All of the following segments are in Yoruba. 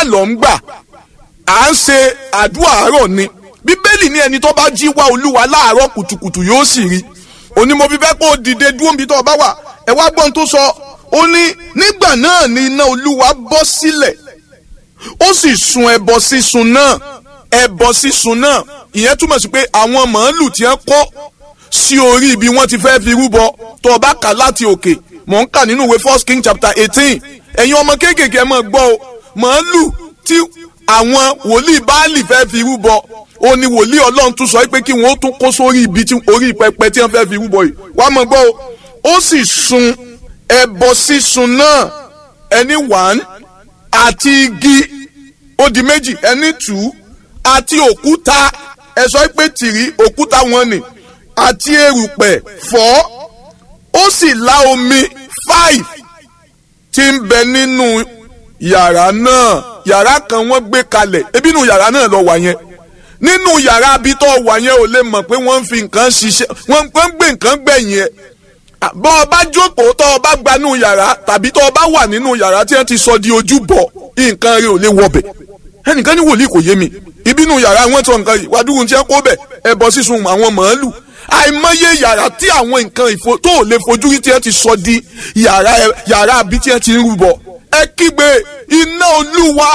lọ ń gbà à ń ṣe àdúrà àárọ̀ ni bíbélì ní ẹni tó bá jí wá olúwa láàárọ̀ kùtùkùtù yóò sì rí òní mo fi fẹ́ kó o dìde dúró níbi tó o bá wà ẹ wá gbọ́n tó sọ ó ní nígbà náà ni iná olúwa bọ́ sílẹ̀ ó sì sun ẹbọ sísun náà ẹbọ sísun náà ìyẹn túmọ̀ sí pé àwọn màálù tí wọ́n kó sí orí ibi wọ́n ti fẹ́ fi rúbọ tó o bá kà láti òkè mò ń kà nínú ìwé first king chapter eighteen ẹ̀yin ọmọ kéékèèké ẹ máa gbọ́ o màálù tí àwọn wòlíì báàlì fẹ́ fi rúbọ ó ní wòlíì ọlọ́run tún sọ pé kí wọ́n tún kó sórí ibi tí orí pẹpẹ tí wọ́n fẹ́ fi rúbọ yìí wàá máa gbọ́ o ó sì sun ẹbọ sísun náà ẹni wàn àti igi ó di méjì ẹni tù ú àti òkúta ẹ sọ pé tìrí òkúta wọn ni àti erùpẹ̀ fọ́ ó sì la omi five tí ń bẹ nínú yàrá náà yàrá kan wọ́n gbé kalẹ̀ ebi nínú yàrá náà lọ wà yẹn nínú yàrá abitọ́ wà yẹn ò lè mọ̀ pé wọ́n ń fi nǹkan ṣiṣẹ́ wọ́n ń gbé nǹkan gbẹ̀yìn ẹ̀ bọ́ ọ bá jókòó tọ́ ọ bá gbanú yàrá tàbí tọ́ ọ bá wà nínú yàrá tí wọ́n ti sọ di ojúbọ nǹkan rẹ̀ ò lè wọbẹ̀ ẹnìkan ní wòlíì kò yé mi ìbínú yàrá wọn sọ nǹkan yìí wàdúrú tí wọ́n kó bẹ̀ ẹbọ sísun àwọn màálù àìmọye yàrá tí àwọn nǹkan ìfo tó ò lè fojú rí tí wọ́n ti sọ di yàrá yàrá àbí tí wọ́n ti ń rúbọ ẹ kígbe iná olúwa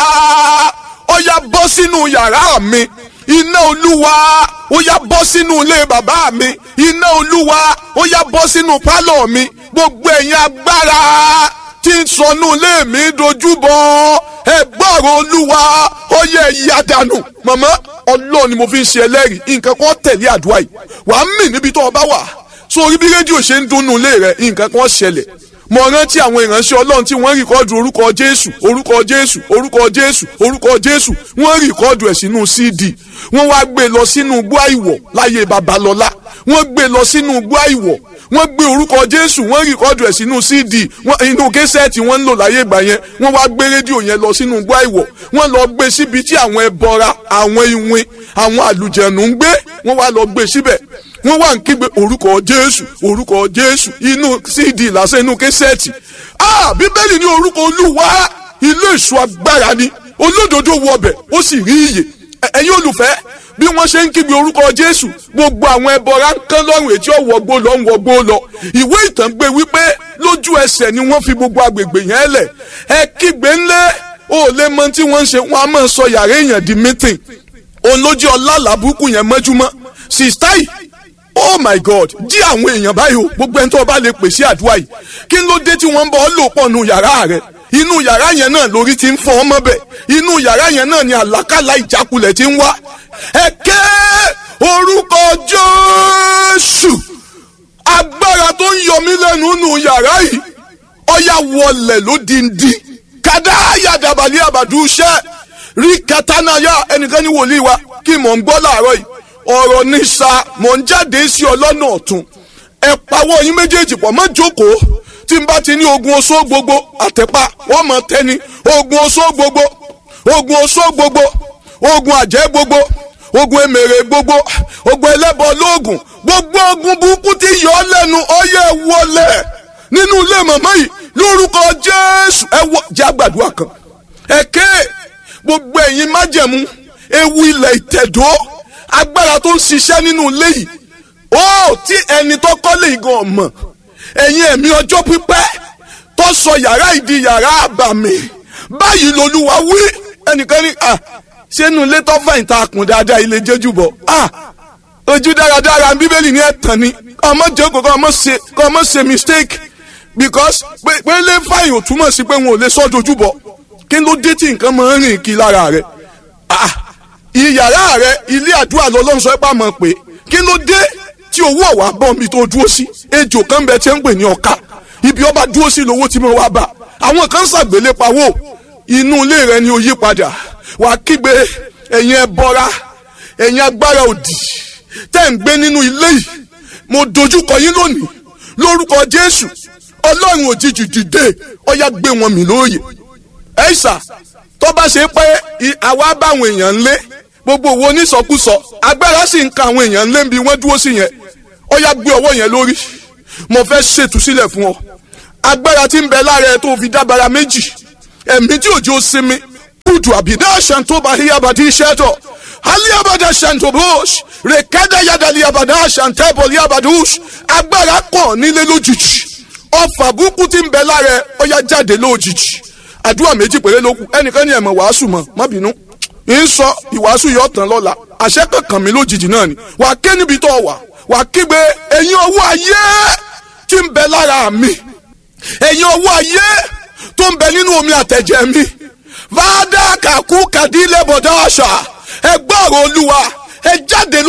ó yá bọ́ sínú yàrá mi iná olúwa ó yá bọ́ sínú ilé bàbá mi iná olúwa ó yá bọ́ sínú pálọ̀ mi gbogbo ẹ̀yin agbára tí ń sọnù ilé mi dojúbọ ẹ gbọ́rọ̀ olúwa ó yẹ ìyá dànù màmá ọlọ́ọ̀ ni mo fi ń ṣe ẹlẹ́rìí nǹkan kan tẹ̀lé àdúrà yìí wàá mì níbi tó o bá wà sórí bí rédíò ṣe ń dunnú ilé rẹ nǹkan kan ṣẹlẹ̀ mo rántí àwọn ìránṣẹ́ ọlọ́run tí wọ́n rìkọ́dù orúkọ jésù orúkọ jésù orúkọ jésù orúkọ jésù wọ́n rìkọ́dù ẹ̀ sínú cd wọ́n wá gbé lọ sínú igbó àìwọ̀ láyé babalọ́lá wọ́n gbé lọ sínú igbó àìwọ̀ wọ́n gbé orúkọ jésù wọ́n rìkọ́dù ẹ̀ sínú cd inú késẹ́ẹ̀tì wọ́n ń lò láyé ìgbà yẹn wọ́n wá gbé rédíò yẹn lọ sínú igbó àìwọ̀ wọ́n lọ gbé síbi tí àwọn ẹbọra àwọn iwin àwọn àlùjẹ̀nù ń gbé wọ́n wá lọ gbé síbẹ̀ wọ́n wá ń kígbe orúkọ jésù orúkọ jésù inú cd lásán inú kẹsẹ́ẹ̀tì ah bíbélì ní orúkọ olúwa ilé ìṣù agbára ni olódodo wọbẹ̀ ó sì rí iyè ẹ̀yin olùfẹ́ bí wọ́n ṣe ń kígbe orúkọ jésù gbogbo àwọn ẹbọra ń kán lọ́rùn etí ọ̀wọ́gbó lọ ń wọgbó lọ ìwé ìtàn gbé wípé lójú ẹsẹ̀ ni wọ́n fi gbogbo agbègbè yẹn lẹ̀ ẹ kígbe ńlẹ̀ ó lè mọ tí wọ́n ń ṣe wọ́n á máa sọ yàrá èèyàn di mítìn òun ló jẹ́ ọlá làbúkù yẹn mọ́júmọ́ sista yìí oh my god jí àwọn èèyàn báyìí o gbogbo ẹni tó bá lè pèsè àdúrà yìí kí ló dé tí wọ́n ń bọ́ ọ lò pọ̀ nù yàrá rẹ̀ inú yàrá yẹn náà lórí ti ń fọ́ ọmọ bẹ̀ inú yàrá yẹn náà ni àlákàlà ìjákulẹ̀ ti ń wá ẹ ké orúkọ jésù agbára tó ń yọ mí lẹ́nu nù yàrá yìí ọ̀yà wọlẹ̀ ló dìndín kàdá yàdàbàlẹ̀ àbàdúṣẹ́ rí katanaya ẹnìkan ní wòlíì wa kí mò ń gbọ́ láàárọ̀ yìí ọ̀rọ̀ ní sa mò ń jáde sí ọlọ́nà ọ̀tún ẹ pawọ́ yín méjèèjì pọ̀ mọ́ jókòó tí n bá ti ní ogun oṣó gbogbo àtẹ̀pá wọ́n mọ̀ tẹ́ni ogun oṣó gbogbo ogun oṣó gbogbo ogun àjẹ́ gbogbo ogun emèrè gbogbo ogun ẹlẹ́bọ lóògùn gbogbo ogun burúkú tí yọ ọ́ lẹ́nu ọyẹ́ wọlé nínú ilé màmá yìí lórúkọ jésù ẹ wọ jẹ́ àgbàdua kan ẹ̀kẹ́ gbogbo ẹ̀yin májẹ̀mú ewu ilẹ̀ ìtẹ̀dó agbára tó ń ṣiṣẹ́ nínú ilé yìí ó tí ẹni tó kọ́lé igan ọ̀mọ̀ ẹ̀yin ẹ̀mí ọjọ́ pípẹ́ tó sọ yàrá ìdí yàrá àbàmì báyìí lolúwa wí ẹnìkan ní à sínú ilé tó fẹ̀yìn tá a kùn dáadáa ilé jẹ́jú bọ̀ à ojú dáradára bíbélì ní ẹ̀tàn ni ọmọ jókòó kọ́ ọmọ ṣe kọ́ ọmọ ṣe mistake because pé pé lè fàyìn ò túmọ̀ sí pé wọn ò lè sọ́ dojú bọ̀ kí ló dé tí nǹkan máa ń rìn kí lára rẹ̀ ah ìyàrá rẹ ilé àdúrà lọ́lọ́run sọ pé àmọ́ pé kí ló dé tí owó ọ̀wá bọ̀ mi tó dúró sí ejò kan bẹ tí ń pè ní ọ̀ka ibi ọba dúró sí lówó tí mo wá bá àwọn kan ṣàgbélé pawó inú ilé rẹ ni ó yí padà wàá kígbe ẹ̀yin ẹbọra ẹ̀yin agbára òdì tẹ́ ń gbé nínú ilé yìí mo dojúkọ yín lónìí lórúkọ jésù ọlọ́run òjijì dìde ọ̀yá gbé wọn mì lóòyè ẹ̀ṣà tó bá ṣe pé àwa báwọn èèyàn ń lé gbogbo owó onísọkúsọ agbára sì ń ka àwọn èèyàn ń lé bí wọ́n dúró sí yẹn ó yá gbé ọwọ́ yẹn lórí mo fẹ́ ṣètúsílẹ̀ fún ọ agbára tí ń bẹ lára ẹ tó fi dábàrà méjì ẹ̀mí tí òjò sinmi kutu abida shanto bahia badi sheto aliabada shanto bush rekada yadali abada shante boli abadush agbára kàn nílé lójijì ọfà burúkú tí ń bẹ lára ẹ ó yá jáde lójijì àdúrà méjì péré ló kù ẹnìkan ní ẹ̀mọ̀ wàásù mọ̀ má bínú ń sọ ìwàásù yóò tán lọ́la àṣẹ kankan mi lójijì náà ni wà á ké níbi tó wà wà á kígbe ẹ̀yin owó ayé tí ń bẹ lára mi ẹ̀yin owó ayé tó ń bẹ nínú omi àtẹ̀jẹ̀ mi fàdà kàkú kàdílé bọ̀dá àṣà ẹ gbọ́rọ̀ olúwa ẹ jáde